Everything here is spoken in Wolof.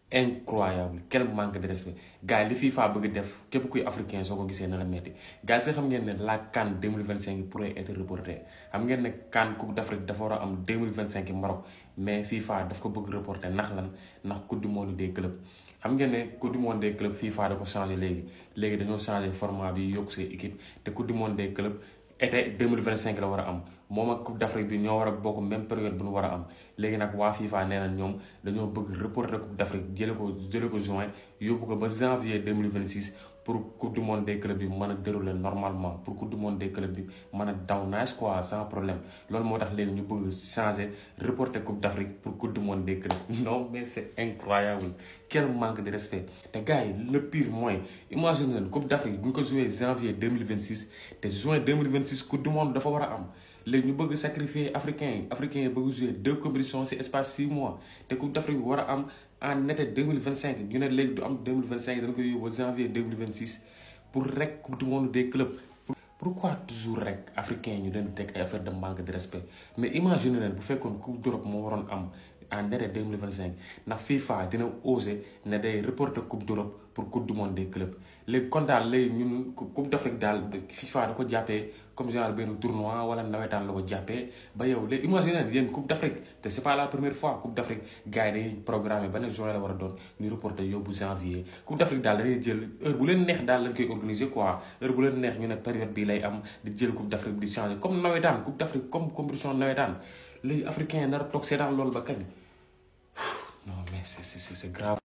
incroyable quel manque de respect gars yi li FIFA bëgg def képp kuy africain soo ko gisee na la metti gars yi xam ngeen ne la CAN 2025 pourrait être reportée xam ngeen ne CAN Coupe d'Afrique dafa war a am 2025 Maroc mais FIFA daf ko bëgg reporter ndax lan ndax coupe du monde des clubs xam ngeen ne coupe du monde des clubs FIFA da ko changé léegi léegi dañoo changé format bi yokk see équipe te coupe du monde des clubs été 2025 la war a am moom ak coupe d'Afrique bi ñoo war a bokk même période bu ñu war a am léegi nag waa FIFA nee na ñoom dañoo bëgg reporter coupe d'Afrique jële ko jële ko juin yóbbu ko ba janvier 2026 pour coupe du monde des clubs bi mën a dérouler normalement pour coupe du monde des clubs bi mën a daw nice quoi sans problème loolu moo tax léegi ñu bëgg changer reporter coupe d'Afrique pour coupe du monde des clubs non mais c'est incroyable quel manque de respect te gars yi le pire mooy imagine leen coupe d'Afrique bu ñu ko joué janvier 2026 te juin 2026 coupe du monde dafa war a am léegi ñu bëgg sacrifier africains yi africains yi bëgg jouer deux compétitions ci espace six mois te coupe d'Afrique bi war a am en été 2025 ñu ne léegi du am 2025 dañ koy yóbbu janvier 2026 pour rek coupe du monde des clubs pourquoi toujours rek africains ñu leen teg ay affaire de manque de respect mais imagine leen bu fekkoon coupe d'Europe moo waroon am en été 2025 ndax FIFA dina oser ne day reporter coupe d'Europe pour coupe du monde des clubs léegi kon daal léegi ñun coupe d'Afrique daal FIFA da ko jàppee comme genre benn tournoi wala nawetaan la ko jàppee ba yow léegi imagine yéen coupe d'Afrique te c'est pas la première fois coupe d'Afrique gars yi dañuy programmer ba ne juin la war a doon ñu reporter yóbbu janvier coupe d'Afrique daal dañuy jël heure bu leen neex daal lañ koy organiser quoi heure bu leen neex ñu ne période bii lay am di jël coupe d'Afrique di changer comme nawetaan coupe d'Afrique comme compétition nawetaan léegi africain nar a toog seetaan loolu ba kañ non mais c'est c'est c'est grave